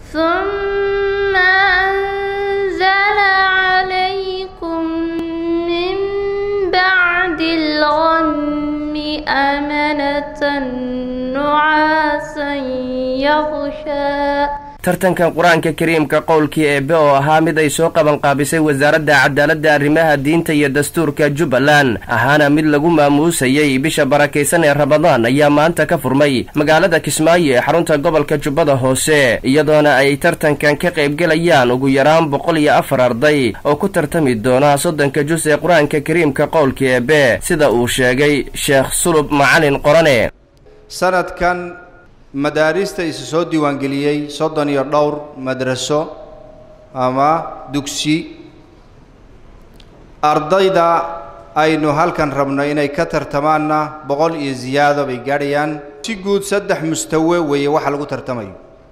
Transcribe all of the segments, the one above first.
ثم أنزل عليكم من بعد الغم أمنة نعاسا يغشى tartankan qur-aanka kariimka qowlkii eebe oo ahaa mid ay soo qabanqaabisay wasaaradda cadaaladda arrimaha diinta iyo dastuurka jubbaland ahaana mid lagu maamuusayey bisha barakaysan ee ramadaan ayaa maanta ka furmay magaalada kismaayo ee xarunta gobolka jubbada hoose iyadoona ay tartankan ka qaybgelayaan ugu yaraan boqol iyo afar arday oo ku tartami doona soddonka jus ee qur-aanka kariimka qowlkii eebe sida uu sheegay sheekh sulub macalin qorane sanadkan madaarista isu soo diiwaangeliyey soddon iyo dhowr madraso ama dugsi ardayda aynu halkan rabno inay ka tartamaanna boqol iyo ziyaado bay gaadhayaan si guud saddex mustawe weeye waxa lagu tartamayo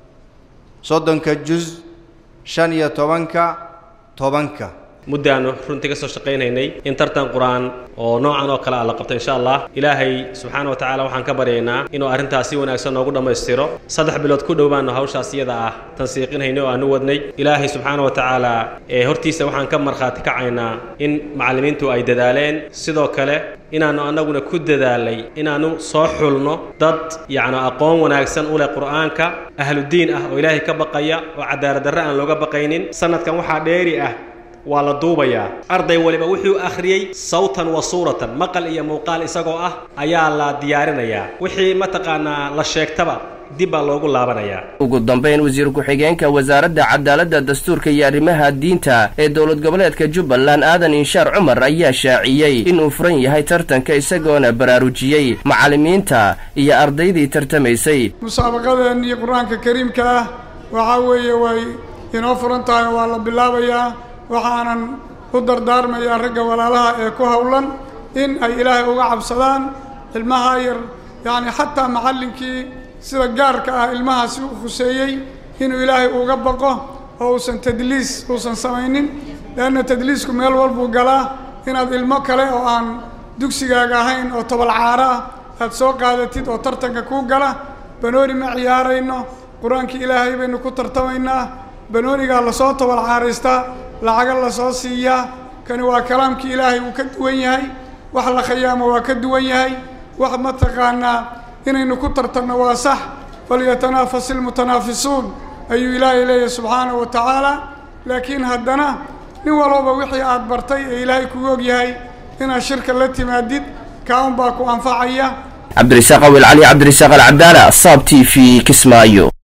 soddonka juz shan iyo tobanka tobanka muddaannu runtii ka soo shaqaynaynay in tartan qur-aan oo noocan oo kale ah la qabto insha allah ilaahay subxaana wa tacaala waxaan ka baryaynaa inuu arrintaas si wanaagsan noogu dhammaystiro saddex bilood ku dhow baanu hawshaas iyada ah tansiiqinhaynay oo aanu wadnay ilaahay subxaana wa tacaala ee hortiisa waxaan ka markhaati kacaynaa in macallimiintu ay dadaaleen sidoo kale inaannu annaguna ku dadaalay inaannu soo xulno dad yacni aqoon wanaagsan u leh qur'aanka ahludiin ah oo ilaahay ka baqaya oo cadaaladdarre aan looga baqaynin sanadkan waxaa dheeri ah waa la duubayaa arday waliba wuxuu akhriyey sawtan wa suuratan maqal iyo muuqaal isagoo ah ayaa la diyaarinayaa wixii mataqaanaa la sheegtaba dib baa loogu laabanayaa ugu dambayn wasiir ku-xigeenka wasaaradda cadaaladda dastuurka iyo arrimaha diinta ee dowlad goboleedka jubbaland aadan inshaar cumar ayaa shaaciyey inuu furan yahay tartanka isagoona baraarujiyey macallimiinta iyo ardaydii tartamaysay musaabaqadeenii qur-aanka kariimka ah waxaa weeye way inoo furan tahay waa la bilaabayaa waxaanan u dardaarmayaa ragga walaalaha ee ku howlan in ay ilaahay uga cabsadaan ilmaha yar yacni xataa macallinkii sida gaarka ah ilmahaasi u khuseeyey inuu ilaahay uga baqo oo uusan tadliis uusan samaynin leanna tadliisku meel walbuu galaa inaad ilmo kale oo aan dugsigaaga ahayn oo tobalcaaro ah aad soo qaadatid oo tartanka kuu gala banooni ma ciyaarayno qur-aankii ilaahay baynu ku tartamaynaa banoonigaa lasoo tobalcaaraystaa lacaga lasoo siiyaa kani waa kalaamkii ilaahay wuu ka duwan yahay wax la khayaamo waa ka duwan yahay wax mataqaanaa inaynu ku tartanno waa sax falyatanafas ilmutanaafisuun ayuu ilaahay leeyahay subxaanahu wa tacaala laakiin haddana nin walbaba wixii aad bartay ee ilaahay kugu og yahay inaad shirka la timaadid kaa un baa ku anfacaya cabdirisaaq awil cali cabdirisaaq alcadaala saab t v kismaayo